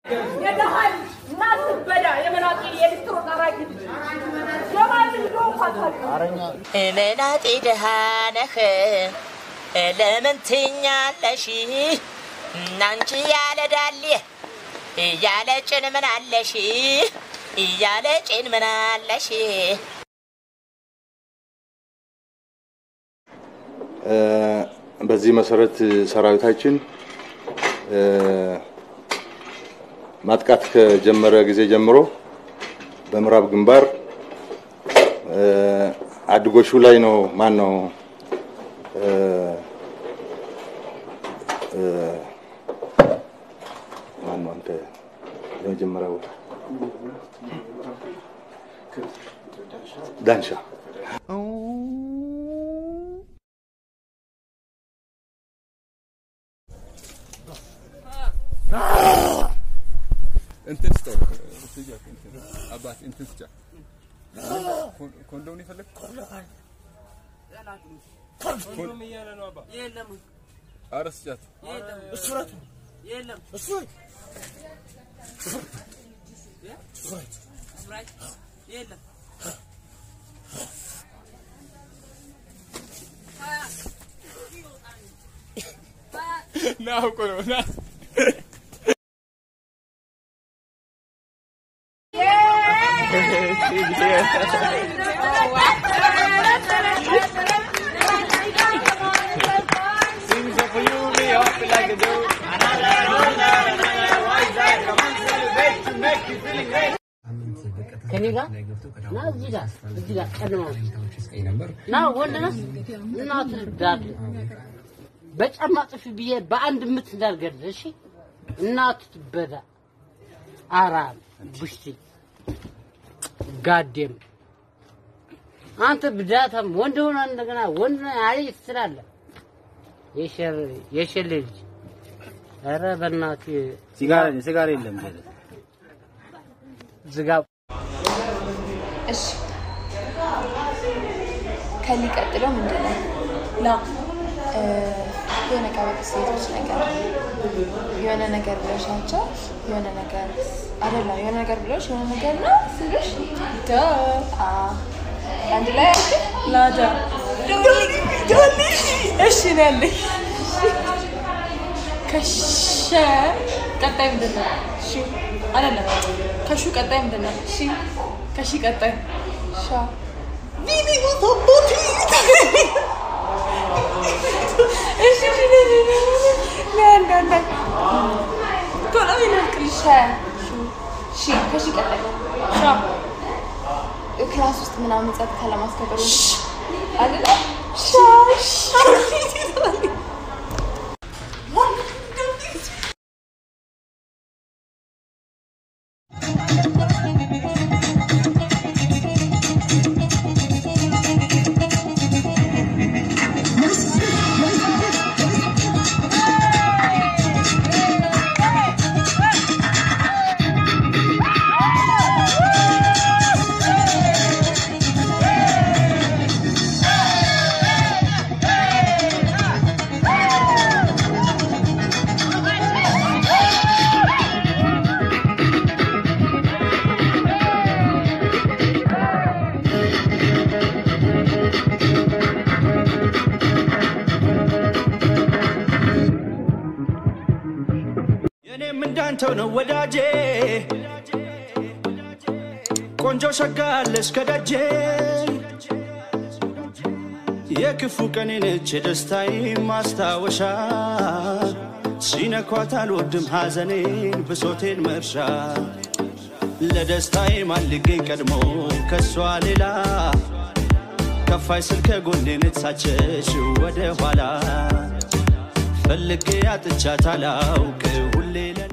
የደሃይ እናት በዳ የመናጤ የሊስትሮ ጠራጊ የማን ልጅ ነው እንኳን መናጤ ደሃ ነህ ለምን ትኛለሽ? እናንቺ ያለ ዳሌ እያለ ጭን ምን አለሽ? እያለ ጭን ምን አለሽ? በዚህ መሰረት ሰራዊታችን ማጥቃት ከጀመረ ጊዜ ጀምሮ በምዕራብ ግንባር አድጎሹ ላይ ነው ማን ነው ማን ነው አንተ የመጀመሪያው ዳንሻ እንትን ስጠው ስጫት እንትን አባት እንትን ስጫት ኮንዶም ይፈልግ ኮንዶም እያለ ነው አባ የለም ኧረ ስጫት የለም እሱ ራቱ የለም እሱ ስፕራይት የለም ና አውቆ ነው ና ከኔ ጋር ና እዚህ ጋር እዚህ ጋር ቀድሞ ና ወንድ ነህ እናትህ ዳር በጫማ ጥፊ ብዬ በአንድ ምት እንዳልገድል እሺ እናትህ ትበዳ አራም ቡሽቲ ጋዴም አንተ ብዳታም ወንድ ሆነ እንደገና ወንድ ነህ አይ ትላለህ የሸሌ ልጅ ኧረ በእናትህ ሲጋራ ሲጋራ የለም ዝጋ እሺ ከሊቀጥለው ምንድን ነው ላ እ፣ የሆነ ቀበጥ ሴቶች ነገር የሆነ ነገር ብለሻቸው የሆነ ነገር አይደለም የሆነ ነገር ብለሽ የሆነ ነገር ነው ስልሽ ደ አ አንድ ላይ አልክ ላዳ ዶሊ እሺ ነው ያለኝ ከሸ ቀጣይ ምንድን ነው ሺ አይደለም ከሹ ቀጣይ ምንድን ነው ሺ ከሺ ቀጣይ ሻ ቢቢ ቦቶቦቲ እሺ እሺ ለአንድ አንድ ቶሎ ይልቅል ሸ ሹ ሺ ከሺ ቀጣይ ሻ ክላስ ውስጥ ምናምን ጸጥታ ለማስከበር አይደለ ሻ ሻ የኔም እንዳንተው ነው ወዳጄ ቆንጆ ሸጋለች ከደጄ የክፉ ቀኔ ነች የደስታዬ ማስታወሻ ሲነኳት አልወድም ሐዘኔን ብሶቴን መርሻ ለደስታዬ ማን ሊገኝ ቀድሞ ከሷ ሌላ ከፋይ ስል ከጎኔ ነትሳቸሽ ወደ ኋላ ፈልጌ አጥቻት አላውቅ ሁሌ ለ